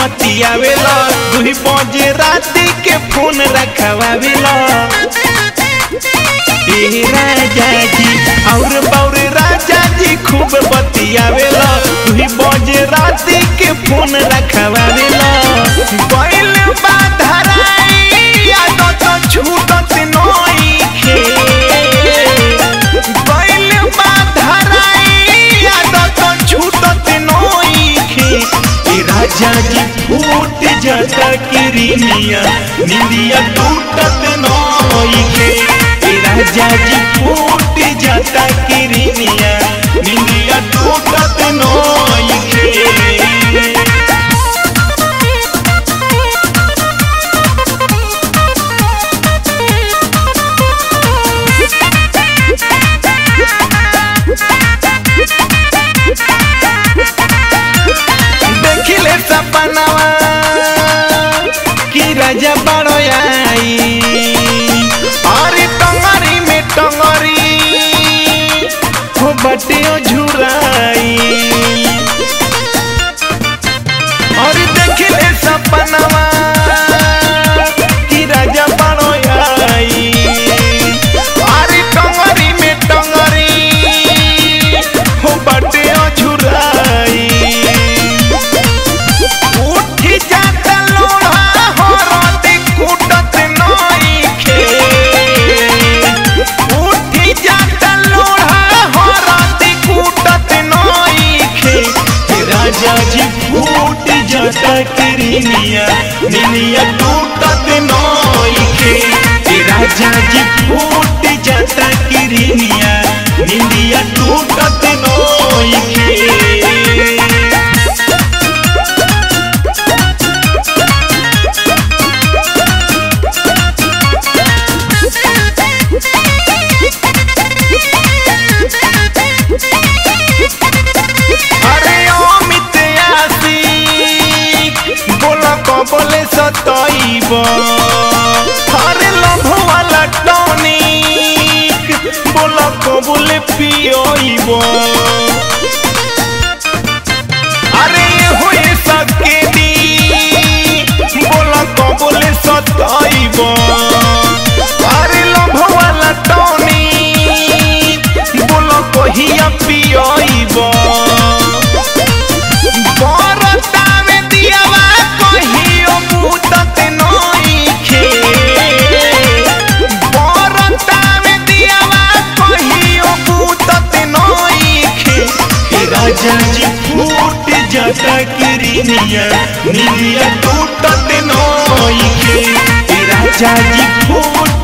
बतियावेला दुही बजे राती के फोन रखवावेला ए राजा जी और बौर राजा जी खूब बतियावेला दुही बजे राती के फोन रखवावेला बैल बाधराई आदत छूटत नइखे बैल बाधराई आदत छूटत नइखे ए राजा जी फूट जाता किरनिया निंदिया टूटत नइखे ए राजा जी फूट जाता किरनिया निंदिया टूटत नइखे देखिले सपनावा कि राजा बड़ो आई अरे टंगरी में टंगरी हो बटियो झुराई अरे देखिले सपनावा कि राजा बड़ो आई अरे टंगरी में टंगरी हो बटियो झुराई उठी जाता लोढ़ा हरदी कूटत नइखे उठी जाता लोढ़ा हरदी कूटत नइखे हे राजा जी फूट जाता किरनिया निनिया टूटत नइखे हे राजा जी फूट जाता किरनिया निनिया टूटत नइखे अरे अमित आशिक बोला कबले सतइब अरे लभ वाला टॉनिक बोला कबले पियइब अरे होए सकेदी बोला कबले सतइब अरे लभ वाला टॉनिक बोला कहिया पियइब बरतावे दियावा कहियो मुदत नइखे बरतावे दियावा कहियो मुदत नइखे हे राजा जी फूट जाता किरनिया निलिया टूटत नइखे हे राजा जी फूट